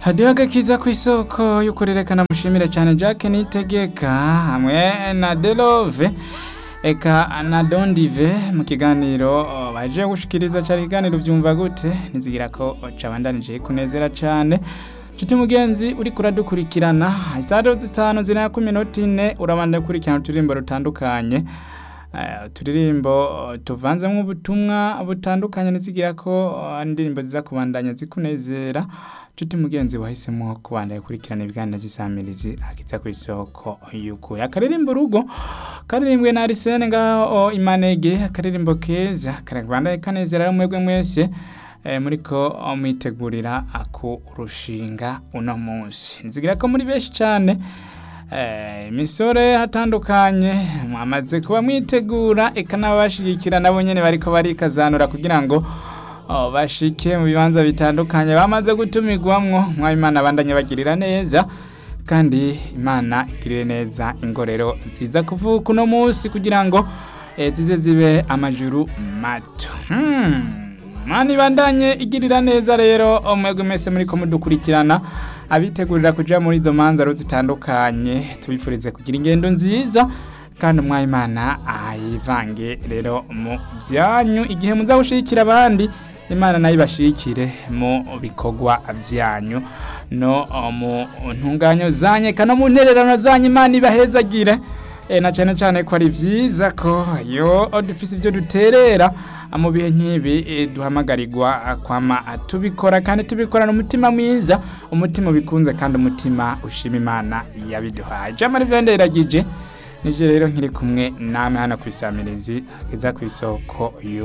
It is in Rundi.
hadiho agakiza ku isoko y'ukurerekana mushimire cyane Jack Nitegeka hamwe na Delove eka na Dondive mu kiganiro oh, baje gushikiriza cyari kiganiro byumva gute nizigira ko cabandanije kunezera cyane Chuti mugenzi uri kuradukurikirana isaha zitanu zina ku minota ine urabanda kurikirana uturirimbo rutandukanye Uh, turirimbo uh, tuvanzemo ubutumwa butandukanye nizigira ko uh, indirimbo ziza kubandanya zikunezera Chuti mugenzi wahisemo kubandanya kurikirana ibiganiro by'isamirizi akiza ku isoko y'ukuri akaririmbo rugo karirimbwe na Arsene ngaho Imanege akaririmbo keza karabandanya kanezera mwebwe mwese eh, muriko mwitegurira akurushinga uno munsi nzigira ko muri benshi cyane imisore hatandukanye mwamaze kuba mwitegura eka n'abashigikira nabo nyine bariko barikazanura kugira ngo bashike mu bibanza bitandukanye bamaze gutumirwamwo mwabimana abandanye bagirira neza kandi imana igirire neza ingorero nziza kuvuka uno munsi kugira ngo zize zibe amajuru mato mani bandanye igirira neza rero umwebwe mwese muri ko mudukurikirana abitegurira kuja muri izo manza zitandukanye tubifurize kugira ingendo nziza kandi umwayimana ayivange rero mu byanyu igihe muza gushikira abandi imana nayo ibashikire mu bikorwa byanyu no mu ntunganyo zanyu eka no mu ntererano zanyu imana ibahezagire e, na cyane cyane ko ari byiza ko yo dufise ibyo duterera mu bihe nk'ibi duhamagarirwa kwama tubikora kandi tubikorana umutima mwiza umutima ubikunze kandi umutima ushima imana yabiduhaye jamari vende iragije nije rero nkiri kumwe namwe hano ku isamirizi iza ku isoko